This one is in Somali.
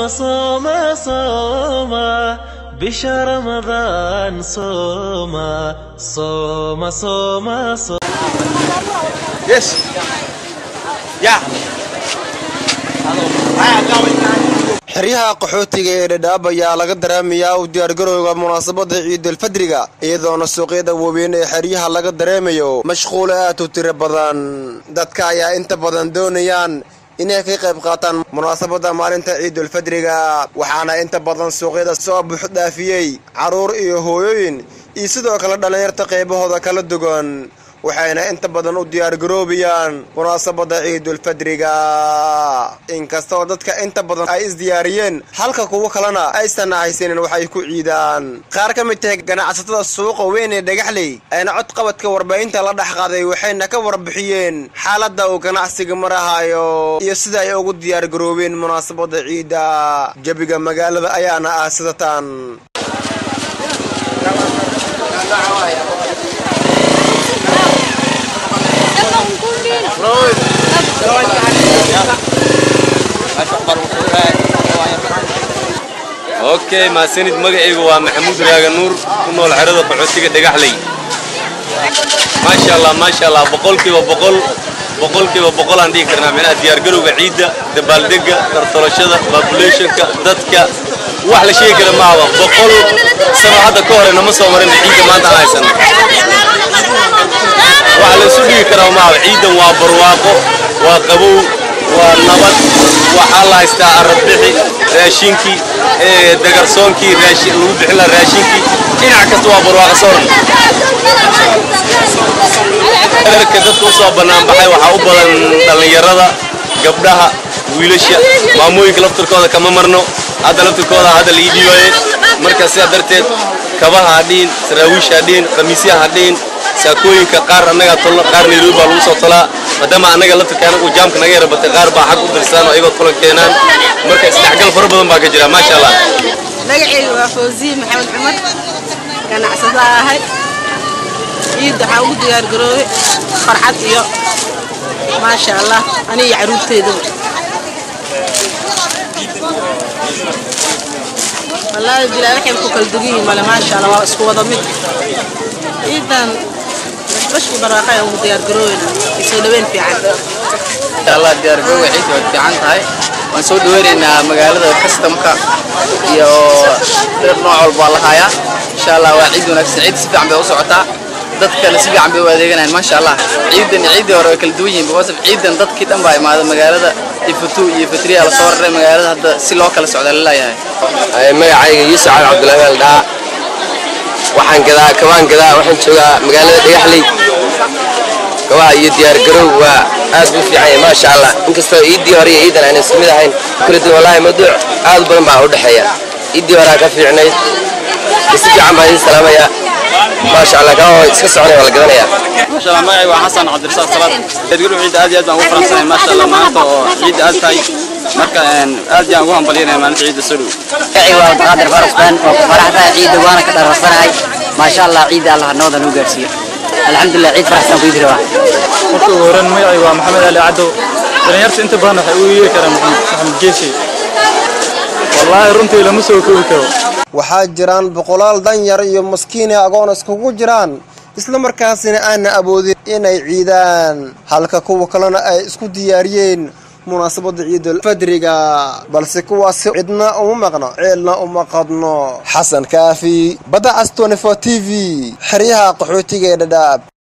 صوم صوم صوم بشهر رمضان صوم صوم صوم صوم Yes. Yeah. xeryaha qaxootiga ee dhadhaab ayaa laga dareemayaa u diyaargarowga munaasabada ciidulfadriga iyadoona suuqyada waaweyn ee xeryaha laga dareemayo mashquul aad u tiro badan dadka ayaa inta badan doonayaan inay ka qayb qaataan munaasabada maalinta ciidulfadriga waxaana inta badan suuqyada soo buuxdhaafiyey carruur iyo hooyooyin iyo sidoo kale dhallinyarta qaybahooda kala duwan waxayna inta badan u diyaargaroobayaan munaasabada ciidulfadriga inkastoo dadka inta badan ay isdiyaariyeen halka kuwo kalena aysan haysanin waxay ku ciidaan qaar ka mid tahay ganacsatada suuqa weyn ee dhagaxley ayna codqabadka warbaahinta la dhex qaaday waxayna ka warbixiyeen xaaladda uu ganacsiga marahayo iyo sida ay ugu diyaargaroobeen munaasabada ciidda jabiga magaalada ayaana ah sidatan okay maasanid magacaygu waa maxamuud raaga nuur ku nool xerada qaxootiga dhagaxley maasha allah maasha allah boqolkiiba boqol boqolkiiba boqol aan dhihi karnaa micnaha diyaargarowga ciidda dabaaldega tartolashada populationka dadka wax la sheegi kara maahaba boqol sano hadda ka hore nama soo marin ciidda maanta aan haysano wax la isu dhigi karaa maahaba ciidan waa barwaaqo waa qabow waa nabad waxaa la haystaa arabixi raashinkii dagarsoonkii lagu bixin laha raashinkii dhinac kasta waa barwaaqa sooran darka dadka usoo banaanbaxay waxaa u badan dhallinyarada gabdhaha wiilasha maamooyinka laftirkooda kama marno hadda laftirkooda hadda la ii dhiibaye marka sidaa darteed kabaha hadhiin saraawiisha hadhiin khamiisyaha hadhiin saakooyinka qaar annagaa tolno qaar nairobi baa lagu soo tolaa maadaama annaga laftirka anagu jaamka naga yara batay qaar baa xag u dirsaan oo iyagoo tolan keenaan marka isdhexgal fara badan baa ka jira maasha allah magacayga waa fawziye maxamed cumar ganacsada ahay ciidda waxaa ugu diyaargaroobay farxad iyo maasha allah aniga iyo caruurteedaba wallaahi bilaa waxay ku kala dugan yihiin male maasha allah waa isku wada mid ciidan bashbash iyo barwaaqo ayaan ugu diyaargaroobeyna soo dhaweyn fiican allah diyaargarowga ciidda way fiican tahay waan soo dhaweynaynaa magaalada kastamka iyo dhir nooc walba la hayaa insha allah waa ciid wanaagsan ciid si fiican bay u socotaa dadkana si fiican bay u adeeganayaan maasha allah ciidan iyo ciiddii hore way kala duwan yihiin because of ciidan dadkii dhan baa imaada magaalada ifutu iyo fatriya la soo raray magaalada hadda si loo kala socda la leeyahay magacayga yuusuf cali cabdullaahi aldhaa waxaan gadaa kabaan gadaa waxaan joogaa magaalada dhagaxley kabaha iyo diyaargarow waa aad buu fiican yahay maasha allah inkastoo ciiddii hore iyo ciidan ayna isku mid ahayn kala duwan wallaahi mawduuc aad u badan baa u dhexeeya ciiddii horaa ka fiicnayd si fiican baan idiin salaamayaa maasha allah kabaha iska soconaya waa la gadanayaa maasha allah magacayga waa xasan cabdirasaaq salaad diyaargarow ciidda aad iyo aad baan ugu faraxsanahay maasha allah maanta oo ciidda aad tahay marka aad yaan ugu hambalyanaya maalinta ciidda soo dhow magacayga waa abdiqaadir farasbaan waa ku faraxsanahay ciidda waana ka dharasanahay maasha allah ciidda allah nabada nuu gaarsiiyo alxamdulilah ciid faraxsan ku yidhi waa marka ugu horreyn magacayga waa maxamed ali cadow dhalinyarta inta badan waxay u yeeri karaan maxamed geesi wallaahi runtii lama soo koobi karo waxaa jiraan boqolaal danyar iyo maskiine agoon iskugu jiraan isla markaasina aana awoodin inay ciidaan halka kuwa kalena ay isku diyaariyeen munaasabada ciidulfadriga balse kuwaasi cidna uma maqno ceelna uma qadno xasan kaafi badda cas t v xeryaha qaxootiga ee dhadhaab